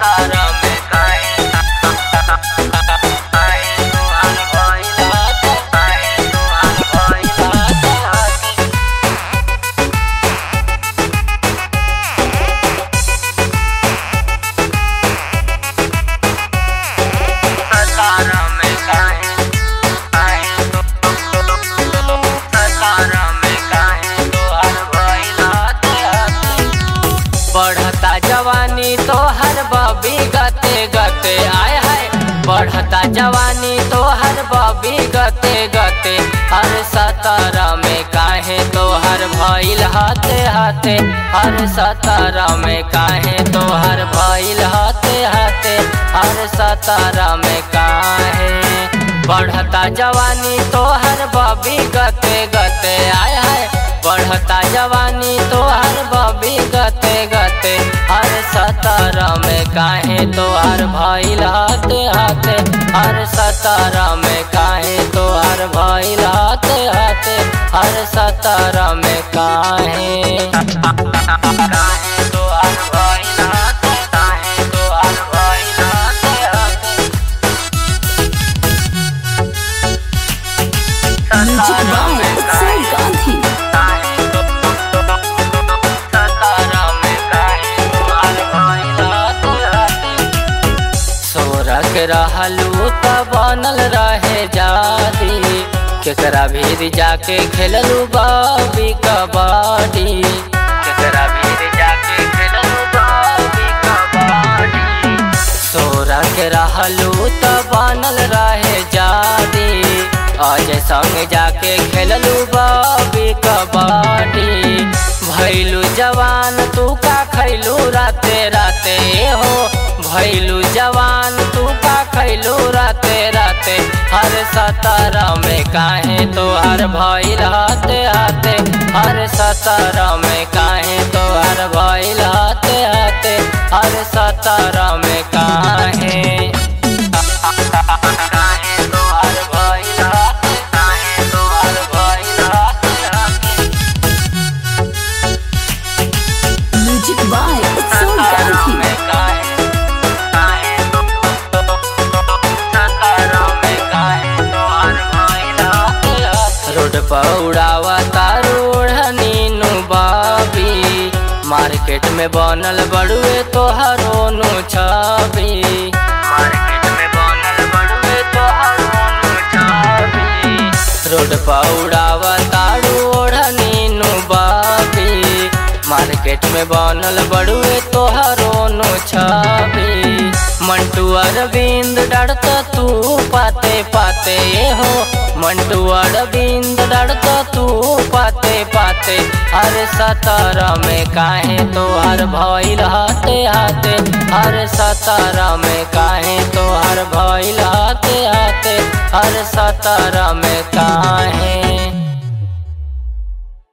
सतार में काहे काहे तोहार भइल हाथे काहे तोहार भइल हाथे सतार में काहे काहे तो सतार में काहे तोहार भइल हाथे हाथे बढ़ता जवानी तो हर बबी गते गते आय हाय बढ़ता जवानी तो हर बबी गते गते हर सतर में काहे तो हर भइल हाथे हाथे हर सतर में काहे तो हर भइल हाथे हाथे हर सतर में काहे बढ़ता जवानी तो हर बबी गते गते आय हाय बढ़ता जवानी तो हर बबी गते गते हर सतर में काहे तो हर भइल हाथे हाथे हर सतर में काहे तो हर भइल हाथे हाथे हर सतर में काहे काहे तो हर भइल हाथे काहे तो हर भइल हाथे हाथे Music by Utsav Gandhi. सोरक रहलू त बनल रहे जादी केकरा भीर जाके खेललू बाबी कबड्डी केकरा भीर जाके खेललू बाबी कबड्डी सोरक रहलू त बनल रहे जादी अजय संग जाके खेललू बाबी कबड्डी भैलू जवान तू का खैलू राते राते हो भैलू जवान तू का खैलू राते राते हर सतर में काहे तो हर भैल हाथे हाथे हर सतर में काहे तो हर भैल हाथे हाथे हर सतर में काहे काहे तो हर भइल हाथे काहे तो हर भइल हाथे हाथे Music by Utsav Gandhi. Road पर उड़ावा तारोड़ नीनू बाबी मार्केट में बनल बड़ुए तोहरो नु छवि मार्केट में बनल बड़ुए तोहरो नु छवि रोड पर उड़ावा तारोड़ नीनू बाबी मार्केट में बनल बड़ुए तोहरो नु छवि मंटू अरविंद डरत तू पाते पाते हो मंटू अरविंद डरत तू पाते पाते हर सतर में काहे तो हर भइल हाथे हाथे हर सतर में काहे तो हर भइल हाथे हाथे हर सतर में काहे